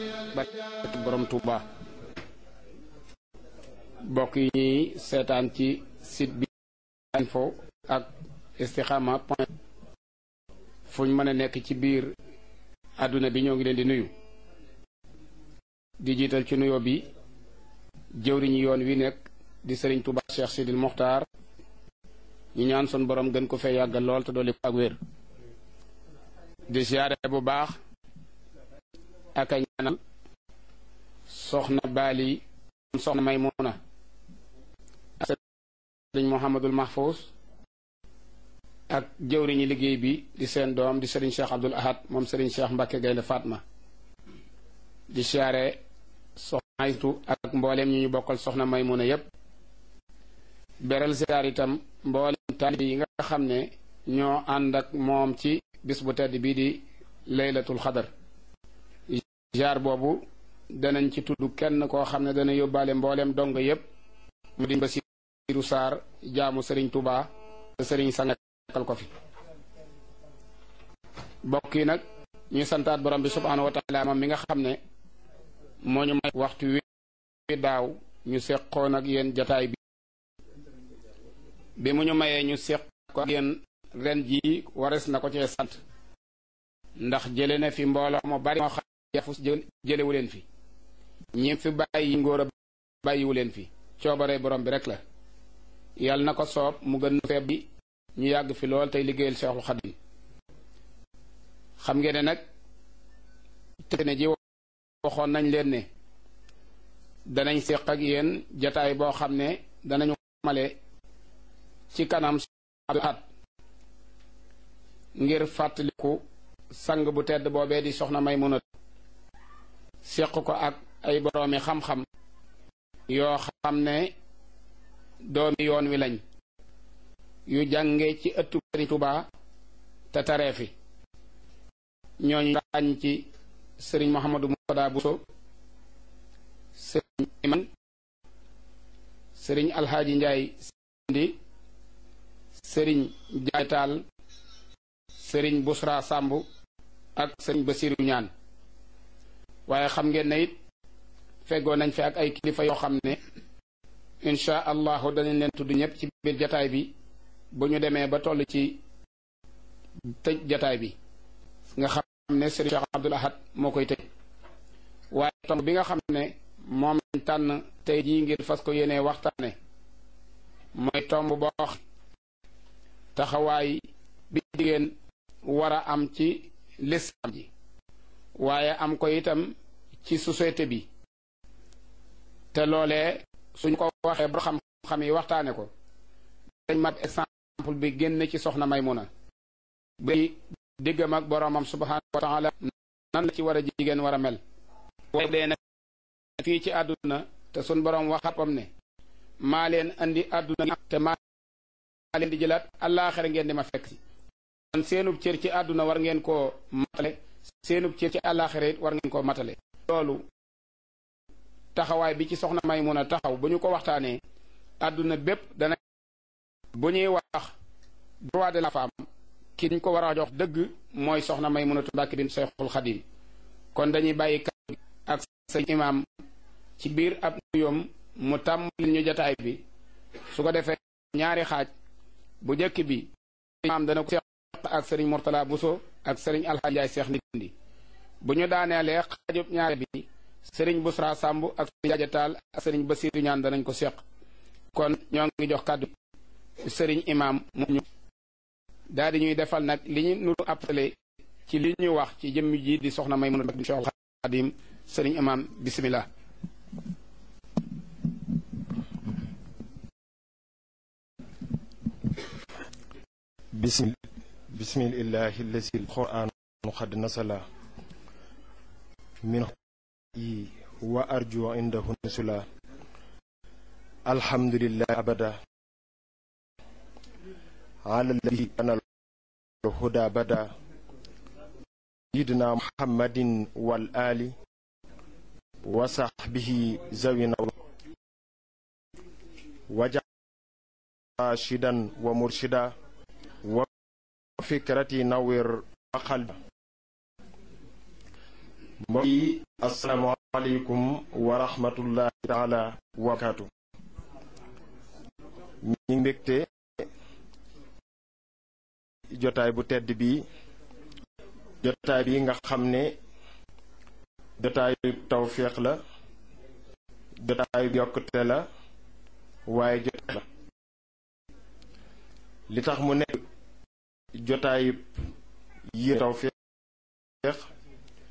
barke borom Touba bokk yi ñuy seetaan ci site bi info ak istikhama point fu ñu mën a nekk ci biir àdduna bi ñoo ngi leen di nuyu di jiital ci nuyoo bi jëwriñu yoon wi nekk di sëriñ Touba Cheikh Sidil Mokhtar ñu ñaan sun borom gën ko fee yàggal lool te dolli ko ak wér di siyaare bu baax ak a ñaanal soxna baali soxna Maymuna ak sëriñ Mouhamadul Mahfous ak jëwriñu liggéey bi di seen doom di sëriñ Cheikh Abdoul Ahad moom sëriñ Cheikh Mbacke Gaynde Fatma di siyaare soxna Aytu ak mbooleem ñu ñu bokkal soxna Maymuna yépp beral siyaar itam mboolem taalibe yi nga xam ne ñoo ànd ak moom ci bis bu tedd bii di laylatul xadar jaar boobu danañ ci tudd kenn koo xam ne dana yóbbaale mbooleem dong yépp mu di Basiiru Saar jaamu sëriñ Tuubaa te sëriñ sangal ko fi bokk yi nag ñuy santaat borom bi subhaanahu wa taala moom mi nga xam ne moo ñu may waxtu wi daaw ñu seqoon ak yéen jataay bi bi mu ñu mayee ñu seq ko ak yéen ren jii wares na ko cee sant ndax jële na fi mbooloo mu bari moo xam yafus jëlewu leen fi ñi fi bàyyi ngóor a bàyyiwu leen fi coobare borom bi rek la yàlla na ko soob mu gën feeb bi ñu yàgg fi lool tey liggéeyal Seexul Xadim xam ngeen ne nag te ne ji waxoon nañ leen ne danañ seq ak yéen jataay boo xam ne danañu male ci kanam at ngir fàttaliku sang bu tedd boobee di soxna Maymuna seq ko ak ay boroomi xam-xam yoo xam ne doomi yoon wi lañ yu jànge ci ëttu Sëriñ Tuubaa te taree fi ñooñu ràññ ci sëriñ Mouhamadou Moutada Bousso sëriñ Iman sëriñ Alxaaji Njaay Sindi sëriñ Jaay Taal sëriñ Busra Sàmb ak sëriñ Basiru ñaan waaye xam ngeen ne it feggoo nañ fi ak ay kilifa yoo xam ne insha allahu danañ leen tudd ñëpp ci biir jataay bi bu ñu demee ba toll ci tëj jataay bi nga xam ne sëriñ Cheikh Abdoul Ahad moo koy tëj waaye tomb bi nga xam ne moom lañ tànn tey jii ngir fas ko yéenee waxtaane mooy tomb boo wax taxawaay bi jigéen war a am ci lislaam ji waaye am ko itam ci société bi te loolee suñ ko waxee ba xam-xam yi waxtaane ko dañ mat exemple bi génn ci soxna Maymuna bi diggam ak boroomam subhaanahu wa taala nan la ci war a jigéen war a mel waaye dee nag fii ci àdduna te suñ boroom waxapam ne maa leen andi àdduna te maa leen di jëlaat àllaaxira ngeen di ma fekk si kon seenub cër ci àdduna war ngeen koo matale seenub cër ci àllaaxira it war ngeen koo matale loolu taxawaay bi ci soxna Maymuna taxaw bu ñu ko waxtaanee àdduna bépp dana bu ñuy wax droit de la femme ki ñu ko war a jox dëgg mooy soxna Maymunatu Mbàkke bint Seexul Xadim kon dañuy bàyyi kàddu ak sëñ imaam ci biir ab nuyoom mu tàmbali ñu jataay bi su ko defee ñaari xaaj bu njëkk bi imaam dana ko seex ak sëriñ Mortala Buso ak sëriñ Alxaaji Njaay Seex Ndindi bu ñu daaneelee xaajub ñaari bi sëriñ Busra Sàmb ak sëriñ Jaaja Taal ak sëriñ Basiiru ñaan danañ ko seq kon ñoo ngi jox kàddu sëriñ imaam mu ñu daal di ñuy defal nag li ñu nuru appelé ci li ñu wax ci jëmm ji di soxna Maymuna Mbàkke Seexul Xaadim sëriñ imaam bismillah bismil bismillahi allazi alquran qad nasala min yi wa arju indahu nusula alhamdulillahi abada ala alladi kana الهدى بدا سيدنا محمد والآل وصحبه ذوي وجعل راشدا ومرشدا وفكرتي نور وقلب mbokk yi asalaamaaleykum wa rahmatullahi taala wa barakaatu ñi ngi mbégte jotaay bu tedd bi jotaay bi nga xam ne jotaayu tawféex la jotaayu yokkute la waaye jotaay la li tax mu nekk jotaayu yi tawféex